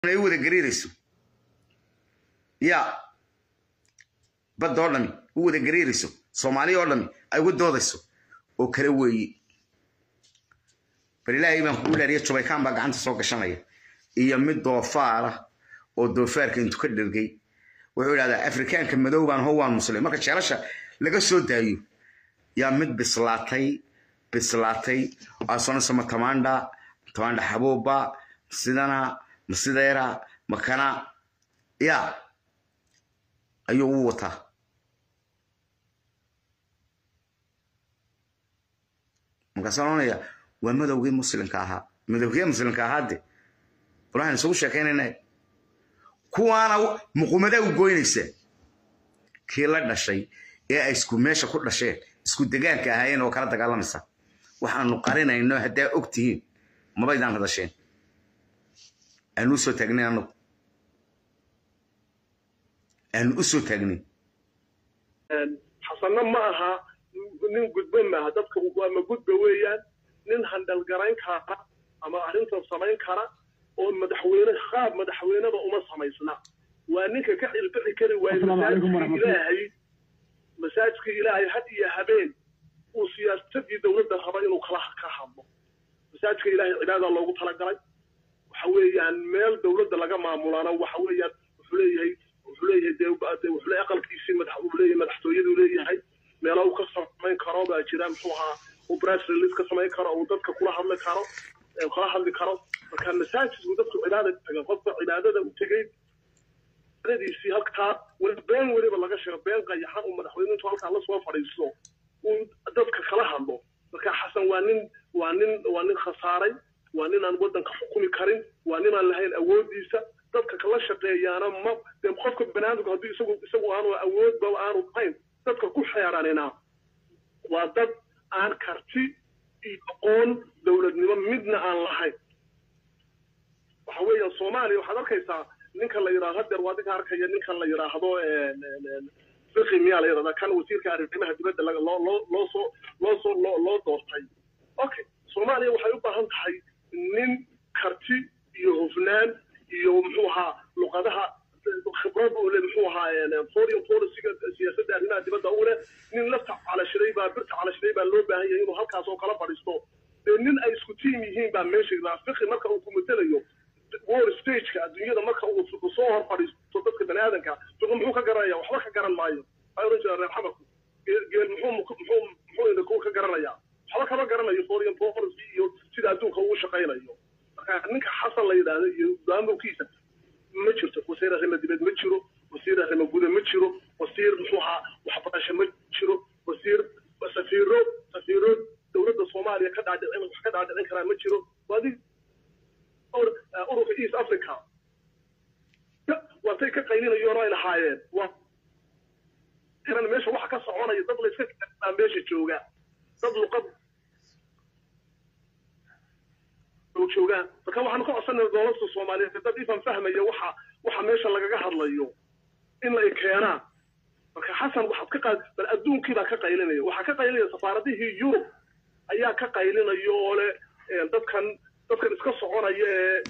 ay u wada gariirayso ya badda oo dhami u wada gariirayso soomaaliya oo dhami ay uga doodayso oo kale weeye bal ilaahay baan kugu dhaariya jubaykaan baa gacanta soo gashanaya iyo mid doofaara oo doofaarka intu ka dhergay wuxuu idhahdaa afrikaanka madow baan ho waan muslim marka jeelasha laga soo daayo yaa mid bislaatay bislaatay asonasa ma tamaandha tamaandha xabuuba sidana ma sideera makana ya ayuu u wataa markaasaan oranaya waa madowgii muslimka ahaa madowgii muslimka ahaa de bal waxaan isugu sheekaynayna kuwaana muqumadaa u goynaysa kii la dhashay ee ay isku meesha ku dhasheen isku degaanka ahaayeen oo kala dagaalamaysa waxaanu qarinayno haddaa og tihiin mabaydaan hadasheen aanu usoo taagnin anagu aanu u soo taagnin xasanna ma aha nin gudbo maaha dadka ama gudba weeyaan nin handhalgarayn kara ama arrintan samayn kara oo madaxweyne qaab madaxweyneba uma samaysna waa ninka ka cilbixi kari waaye ilaahay masaajidka ilaahay had iyo habeen uu siyaasadii dowladda raba inuu kala ka hadlo masaajidka ilaahay cibaada loogu talagalay waxa weeyaan meel dowladda laga maamulana waxa weeyaan wuxuu leeyahay wuxuu leeyahay dee wuxuu leeyahay aqalkiisii madax uu leeyahay madaxtooyadu leeyahay meelo uu ka samayn karo baa jira muxuu ahaa uu press release ka samayn karo uu dadka kula hadli karo kala hadli karo marka masaajidku dadku cibaada taga qofka cibaadada u tegey cibaadadiisii halkaa weli been weliba laga sheego been qayaxan uu madaxweyne intuu halkaa la soo fadhiisto uu dadka kala hadlo marka xasan waa nin waa nin waa nin khasaaray waa nin aan waddanka xukumi karin waa nin aan lahayn awooddiisa dadka kala shaqeeyaana ma dee qofka banaadamku haddii isagu isagu aanu awoodba aanu lahayn dadka ku xeeranina waa dad aan karti iyo aqoon dowladnimo midna aan lahayn waxa weeyaan soomaaliya waxaad arkaysaa ninka la yidhahdo hadeer waa ninka arkaya ninkan la yidhaahdo fiqi miyaa la yidhahdaa kan wasiirka arrimaha dibadda loo loo loo soo loo soo loo loo doortay okay soomaaliya waxay u baahan tahay nin karti iyo hufnaan iyo muxuu ahaa luqadaha khibrad uu le muxuu ahaa foreign policyga siyaasadda arrimaha dibadda uu leh nin lafta calashiray baa birta calashiray baa loo baahan yahay inuu halkaas oo kala fadhiisto dee nin ay isku tiim yihiin baa meesha yidhaha fiqi marka uu ku matelayo world stageka adduunyada marka uu soo hor fadhiisto dadka bani aadanka fiqi muxuu ka garanaya waxba ka garan maayo waxay oran jiraan reer xamarku geel muxuu muxuu muxuu indhakuur ka garanaya waxba kama garanayo foreign policy iyo sida adduunka ugu shaqaynayo marka ninka xasan la yidhaahdo iyo maamulkiisa ma jirto wasiir arrimo dibed ma jiro wasiir arrimo guda ma jiro wasiir muxuu ahaa waxbarasho ma jiro wasiir safiiro safiiro dowladda soomaaliya ka dhaadhicin wax ka dhaadhicin karaa ma jiro waadi ururka east africa waatay ka qaylinayoon ay lahaayeen waa meesha waxa ka soconaya dad layska aa meesha jooga dad luqad joogaan marka waxaanu ka codsanayna dowladda soomaaliyeed dad ifan fahmaya waxa waxa meesha lagaga hadlayo in lay keenaan marka xasan waxaad ka qaad bal adduunkii baa ka qaylinaya waxaa ka qaylinaya safaaradihii yurub ayaa ka qaylinaya oo le dadkan dadkan iska soconaya ee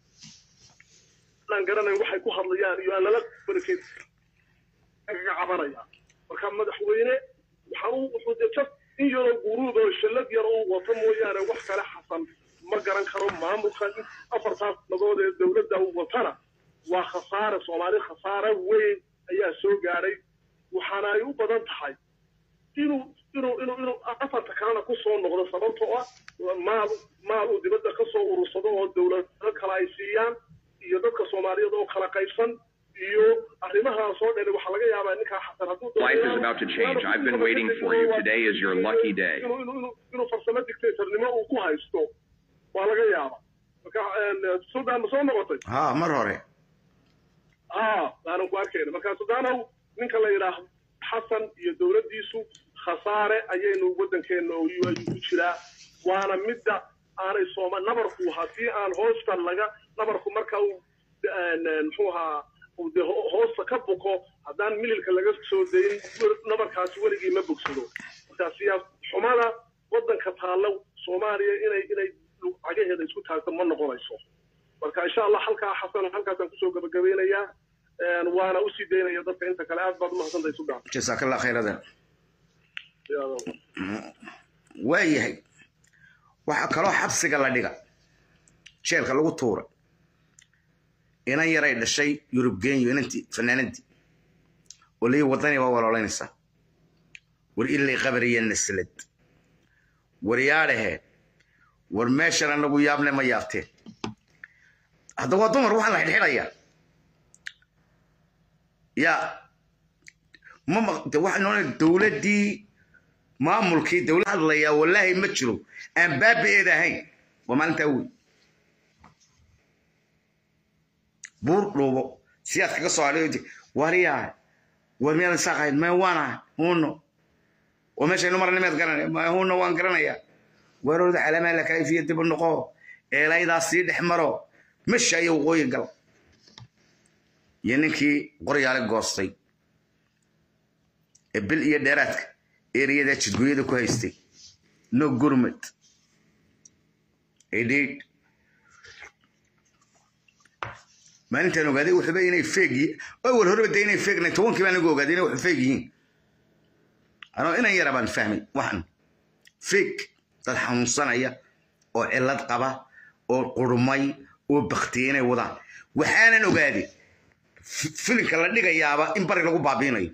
aan garanayn waxay ku hadlayaan iyo aan lala barakeed kaga cabanaya marka madaxweyne waxaan wuxuu dee just in yaroo guruud oo shallad yar uu wato mooyaane wax kale xasan ma garan karo maamulka afartaas nadood ee dowladda uu watana waa khasaare soomaali khasaare weyn ayaa soo gaadhay waxaana ay u badan tahay inuu inuu inuu inuu afarta kalena ku soo noqdo sababtoo ah maal maal uu dibadda ka soo urursado oo dowlado kale ay siiyaan iyo dadka soomaaliyeed oo kala qaybsan iyo arrimahaas oo dhan waxaa laga yaabaa ninkaa xasan hadduu Life is about to change. I've been waiting for you. Today is your lucky day. inuu inuu inuu inuu farsamo dictatornimo uu ku haysto waa laga yaaba marka sudan ma soo noqotay ha mar hore ha aanan ku arkayna marka sudanow ninka la yidhaahdo xasan iyo dowladdiisu khasaare ayaynu waddankeena ayuu ku jiraa waana midda aanay sooma nabarku haddii aan hoosta laga nabarku marka uu muxuu ahaa uu de hoosta ka buko haddaan mililka laga soo dayin nabarkaasi weligii ma bogsado marka siyaas xumada waddanka taalla soomaaliya inay inay cagaheeda isku taagto ma noqonayso marka insha allah halkaa xasan halkaasaan kusoo gabagabeynayaa waana usii daynaya dadka inta kale aad baad umahadsantahay sudan jasaaka allah khayradan waayahay waxaa kaloo xabsiga la dhiga jeelka lagu tuura inan yaray dhashay yurub genyo inantii fanaanadii oo lii wadani waa waloolanaysaa war ilay qabariya naslad war yaadhahe war meeshan anagu yaabne ma yaabteen hadda waa dumar waxaa la xidhxidhayaa ya ma de waxaa noona dowladdii maamulkii dowlad hadlayaa wallaahi ma jiro aan baabi'eed ahayn waa maalintaa wey buur dhuubo siyaad kaga soo hadhay wariyaa war miyaadan saaqahayn ma waana huno oo meeshaynu marnimeed garanaya ma huno waan garanayaa warooda calamaa la kayfiya dib u noqo eelaydaas sii dhex maro mesha iyo waqooyi gal iyo ninkii qoryaale goostay ee bil iyo dheeraadka eriyada jidgooyada ku haystay no gurmad idhiidh maalintaan ogaaday wuxuuba inay feeg awal horeba de inay feegnay tobankii baan lagu ogaaday inay wuxu feeg yihiin anoo inan yara baan fahmay waxan feeg dad xanuunsanaya oo cillad qaba oo qurmay oo baktiyay inay wadaan waxaanan ogaaday filinka la dhigayaaba in bari lagu baabiinayo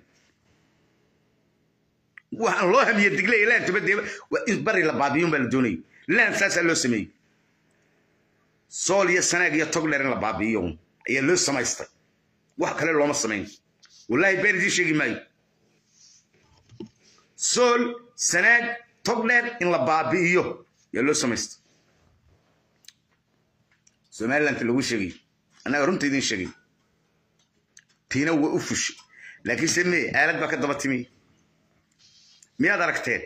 waxaan loo hamiye digley laan tubadeeba waa in bari la baabiyun baa la doonayay laan saasaa loo sameeyey sool iyo sanaag iyo togdheer in la baabi'iyo ayaa loo samaystay wax kale looma samayn wallaahi been idiin sheegi maayo sool sanaag togdheer in la baabi'iyo ayaa loo samaystay somaliland lagu sheegay annaga runta idiin sheegay tiina waa u fushay laakiin se mee aalad baa ka daba timi miyaad aragteen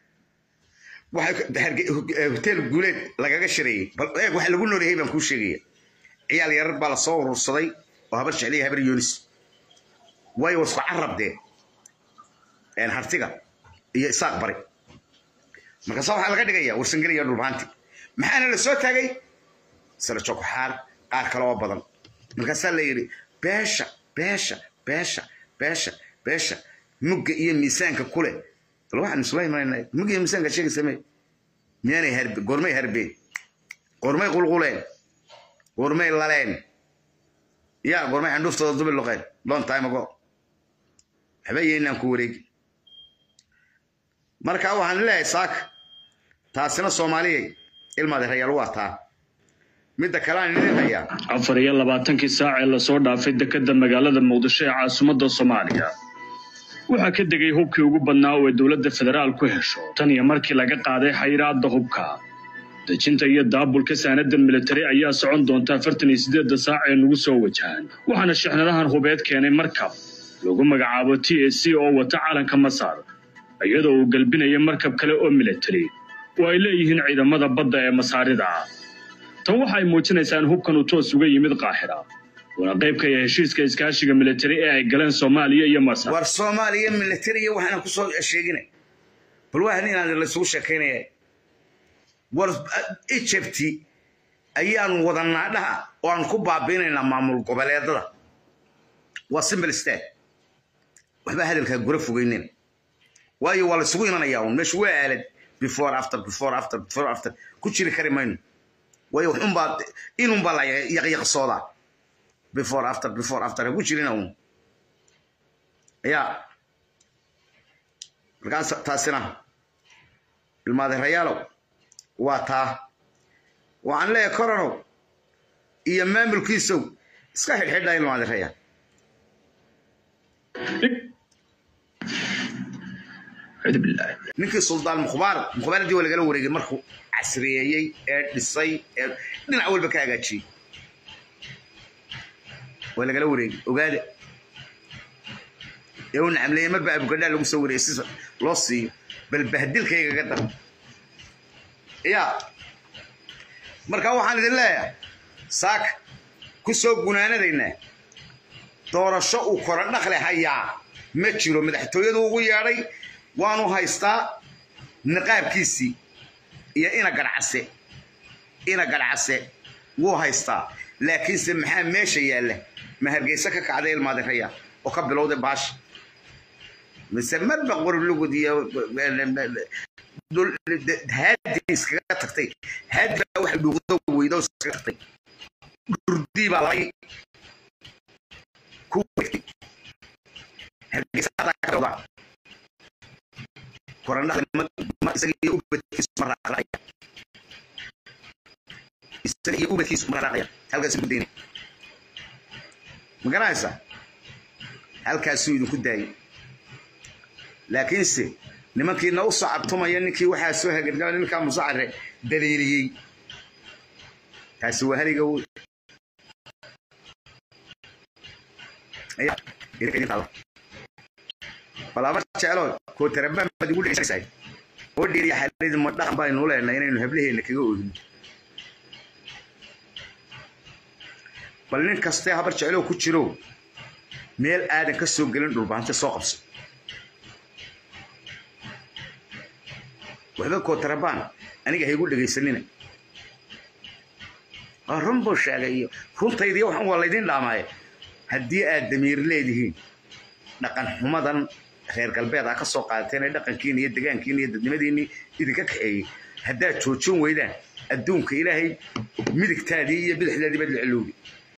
hotel guuleed lagaga shareeyey bal eeg waxa lagu noolyahay baan kuu sheegaya ciyaal yarar baa lasoo urursaday oo habar jecliya habar yoonis waayo wasku carab dee hartiga iyo isaaq bari markaasa waxaa laga dhigaya warsangeliya dhulbaanti maxaana la soo taagay sala jokoxaar qaar kale oo badan markaasaa la yidhi beesha beesha beesha beesha beesha mugga iyo miisaanka kule bal waxaan isula imanayna mugga iyo miisaanka sheegi samee miyaanay harbe goormay harbeen goormay qulquleen goormay laleen ya goormay candhuuftooda dubi loqeen long time ago waxba yeynaan ku wareegi marka waxaan leeyahay saaka taasina soomaaliyay ilmaadeerayaal waa taa midda kale aan idin hayaa afar iyo labaatankii saac ee lasoo dhaafay dekedda magaalada muqdisho ee caasimadda soomaaliya waxaa ka degay hubkii ugu badnaa oo ay dowladda federaal ku hesho tan iyo markii laga qaaday xayiraadda hubka dejinta iyo daabulka saanadda militari ayaa socon doonta afartan iyo siddeedda saac ee nagu soo wajahan waxaana shixnadahan hubeed keenay markab lagu magacaabo t a c oo wata calanka masar iyadoo uu gelbinaya markab kale oo militari oo ay leeyihiin ciidamada badda ee masaarida tan waxa ay muujinaysaa in hubkan uu toos uga yimid qaaxira waana qayb ka yahay heshiiska iskaashiga militari ee ay galeen soomaaliya iyo masar war soomaaliya militariya waxaana kusoo sheegina bal waa inaan laysugu sheekaynaya war egypti ayaanu wadanaa dhaha oo aan ku baabiinaynaa maamul goboleedada waa simple state waxba hadalkaa gura fogeynen waayo waa laysugu imanayaa un meeshu waa aalad before after before after before after ku jiri kari mayno waayo waxunbaa inunbaa la yaqyaqsoodaa before after before after ha ku jirina un ya markaas taasina ilmaadeerayaalow waa taa waxaan leeyahay coronow iyo maamulkiisow iska xidhxidha ilmaadeerayaal ninkii suldaan mukhbaar mukhbaaradii waa lagala wareegay markuu casriyeeyey ee dhisay ee dhinac walba ka hagaajiyey waa lagala wareegay ogaada ee uu nacamleeyey marba abugadhaa lagu soo wareeyey si loo siiyo bal bahdilkaygaga dar ya marka waxaan idin leeyahay saaka ku soo gunaanadaynaa doorasho uu kora dhaqle hayaa ma jiro madaxtooyadu ugu yeedhay waanu haystaa niqaabkiisii iyo ina gadhcase ina gadhcase wuu haystaa laakiinse maxaa meesha yaalla ma hargeysa ka kacday ilmaadiraya oo ka bilowday baasha mise marba qorlugud iyo haadi iskaga tagtay haadi baa waxay dhuuqdo weydo iskaga tagtay dhurdii baa labay ku wegtay hargeysa hadaa ka bilowda korandhada isaga iyo ubadkiisu ma raaqraya isaga iyo ubadkiisu ma raaqraya halkaas ku daynay ma garanaysaa halkaasuu idinku daayay laakiinse nimankiina u sacabtumaya ninkii waxaa soo hagargama ninkaa musacare daliiliyey taasi waa haliga wey balaaba jeclo kootarabaan baad igu dhexsay oo dheeriya xaaladi ma dhaqan baynu leenahay inaynu hablaheena kaga oogin bal nin kastee habar jecloo ku jiro meel aadan ka soo gelin dhulbaante soo qabso waxba kootarabaan aniga haygu dhegaysanina waa run buu sheegay iyo runtaydiyo waxan waa laydin dhaamaaye haddii aad damiir leedihiin dhaqan xumadan reer galbeed aa ka soo qaadateen ee dhaqankiina iyo degaankiina iyo dadnimadiinii idinka kaxeeyey haddaad joojin weydaan adduunka ilaahay midigtaadii iyo bidixdaadii baad la celowdi